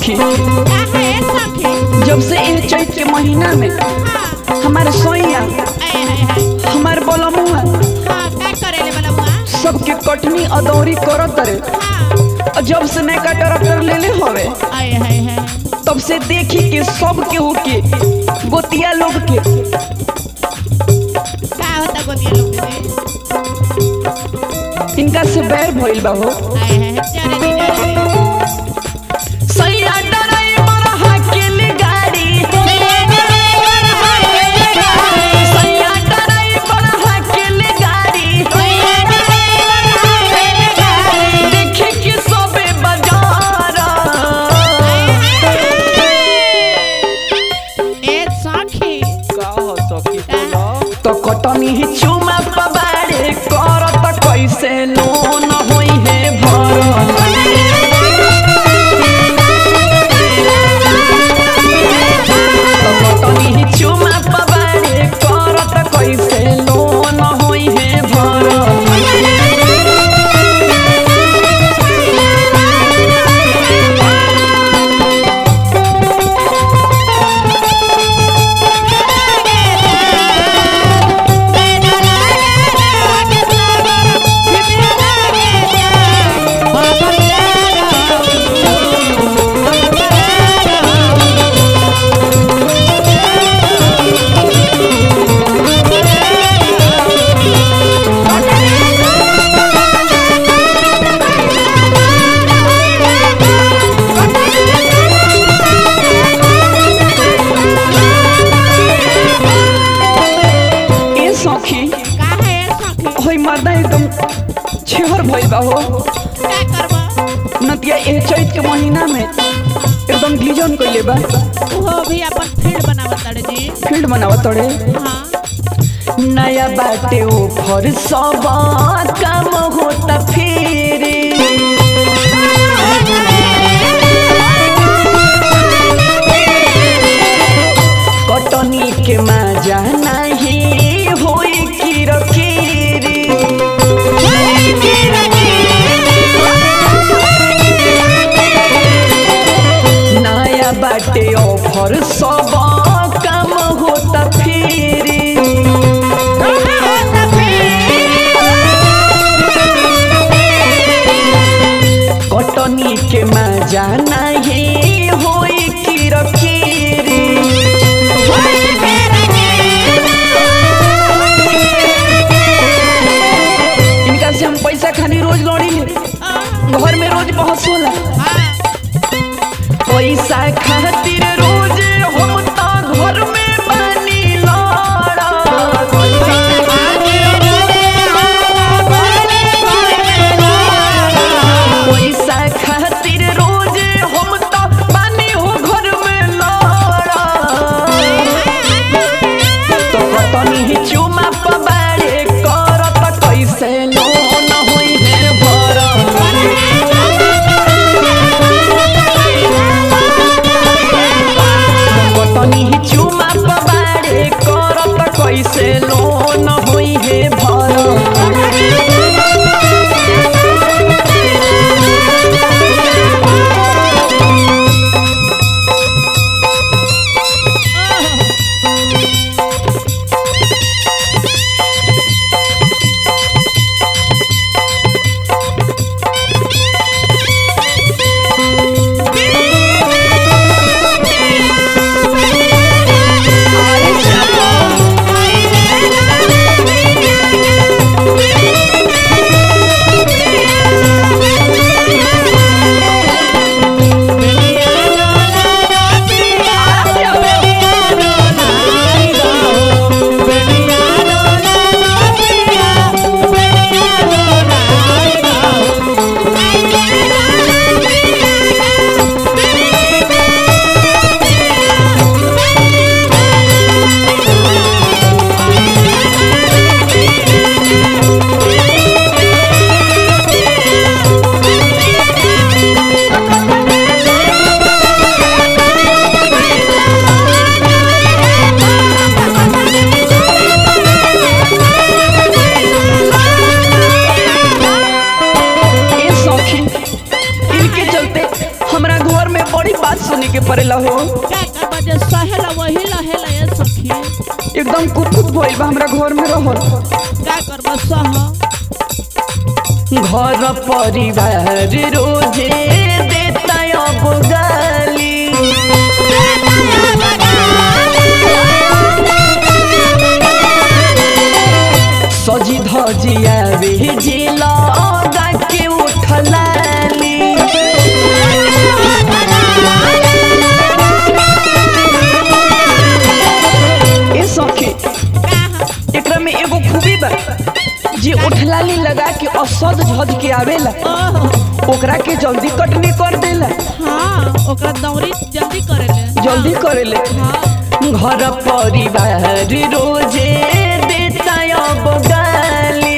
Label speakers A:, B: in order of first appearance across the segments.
A: सखी
B: का है सखी
A: जब से ये चैत के महीना में
B: हाँ
A: हमारे सोइया
B: आए हाय हाय
A: हमार बोलमुआ
B: हाँ का करेले वाला बुआ
A: सबके कटनी अदौरी करत रे
B: हाँ
A: और जब से नैका ट्रैक्टर लेले हवे
B: आए हाय हाय
A: तब से देखी के सब केहू के गोतिया लोग के
B: का होता गोदिया लोग में
A: इनका से बैर भइल बा हो
B: आए हाय जाने दी जाने दी
A: सैया ड्राइवर हाकिल गाड़ी सैया ड्राइवर हाकिल गाड़ी देखे के सबे बाजार
B: ए सखी
C: का हो सखी बोलो
A: तो कटनी ही चुमा पबारे करत कैसे लोन होई है भरल तो कटनी ही चुमा पबारे करत कैसे लोन होई है भरल ए सखी
B: का है सखी
A: होई मर्दा एकदम छेहर भइल बा हो
B: का करबा
A: नतिया ए चैत के महीना में एकदम गिजन कइले बा
B: वो भी अपन फील्ड बनावत तड़े जी
A: फील्ड बनावत तड़े
B: हाँ
A: नया बाटे ऊपर सब काम होता फिर कटनी के मजा नहीं होई किरकिरी नया बाटे ऑफर सब काम होता फिर कटनी के मजा नहीं होई किरकिरी इनका से हम पैसा खानी रोज लौड़ी ले घर में रोज बहुत सोला पैसा खातिर रोज हम तो घर में बनी लड़ा पैसा खातिर रोज हम तो बनी हो घर में लड़ा तो कतनी ही चुमा पबारे करत कैसे लोन होई है भरल कतनी ही चुमा पबारे करत कैसे लोन होई है भरल
B: Thank you.
A: बड़ी बात सुने के पड़ेला हो
B: का करबा जे सहेला वही लहेला ये सखी
A: एकदम कुकुत भइल बा हमरा घर में रहल
B: का करबा सह
A: घर परिवार रोजे देता अब गाली सजी धजी आवे जिला के उठलाली ए सखी एकरा में एगो खूबी बा जे उठलाली लगा के असद झज के आवेला
B: ओह
A: ओकरा के जल्दी कटनी कर देला
B: हाँ ओकरा दौरी जल्दी करेले
A: जल्दी करेले
B: हाँ
A: घर परिवार रोजे देता अब गाली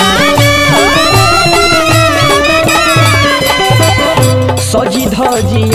A: सजी धजी